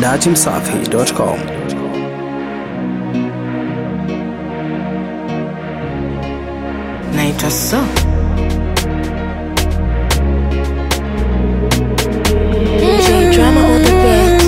dachimsafi.com. naitwa so J-Drama on the beat.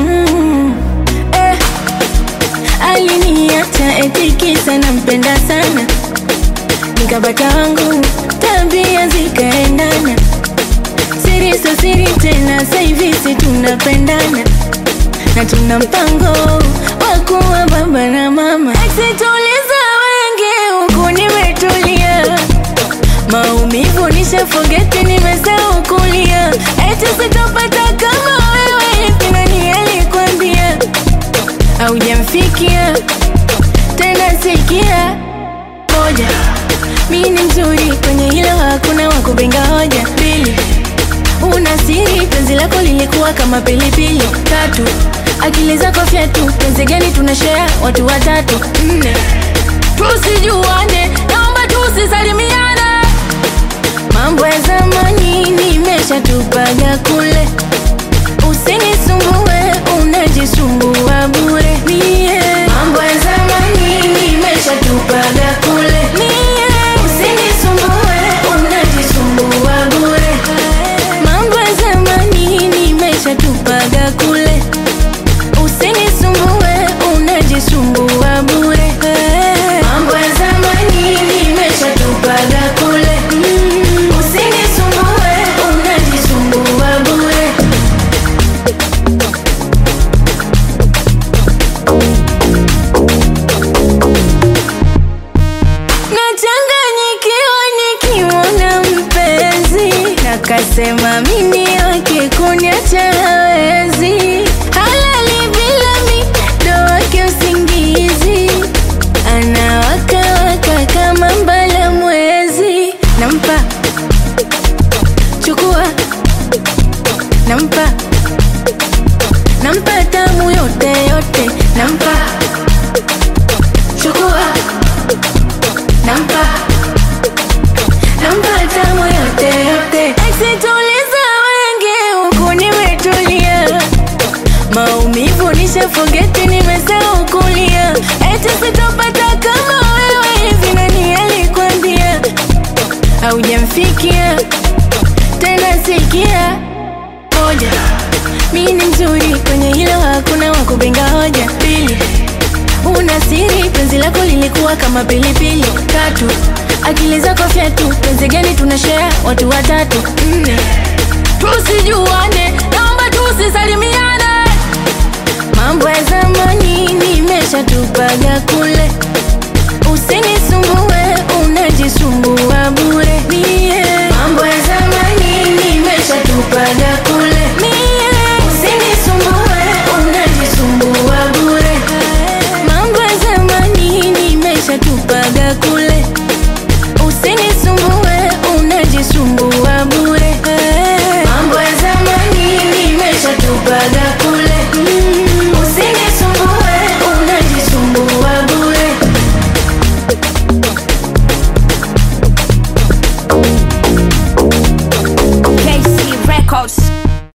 aliniacha eti kisa nampenda sana nikapata wangu tabia zikaendana siri so siri tena saivisi tunapendana na tuna mpango wa kuwa baba na mama eksituliza wengi huku nimetulia maumivu nishafogeti nimesahau kulia eti sitopata kama wewe hivi nani alikwambia haujamfikia tena sikia moja mi ni mzuri kwenye hilo hakuna wakupinga hoja pili una siri penzi lako lilikuwa kama pilipili tatu akili zako fyatu penzi gani tunashea watu watatu nne tusijuane naomba tusisalimiane mambo ya zamani nimeshatupaga kule usinisumbue unajisumbua bure mie mambo ya zamani nimeshatupaga kule mie usinisumbue unajisumbua bure mambo ya zamani nimeshatupaga kule usinisumbue unajisumbua bure mambo ya zamani nimeshatupaga kule usinisumbue unajisumbua bure nachanganyikiwa nikimwona mpenzi nakasema mimi wake kuniacha hawezi halali bila mido wake usingizi anawakawaka kama mbala mwezi nampa chukua nampa nampa tamu yote yote nampa chukua nampa nampa tamu yote yote eksituliza wengi huku nimetulia maumivu nishafogeti nimesahau kulia eti sitopata kama wewe hivi nani alikwambia haujamfikia tena sikia moja mi ni mzuri kwenye hilo hakuna wakupinga hoja pili una siri penzi lako lilikuwa kama pilipili tatu akili zako fyatu penzi gani tunashea watu watatu nne tusijuane naomba tusisalimiane mambo ya zamani nimeshatupaga kule usinisumbue unajisumbua bure mie mambo ya zamani nimeshatupaga kule mie usinisumbue unajisumbua bure mambo ya zamani nimeshatupaga kule usinisumbue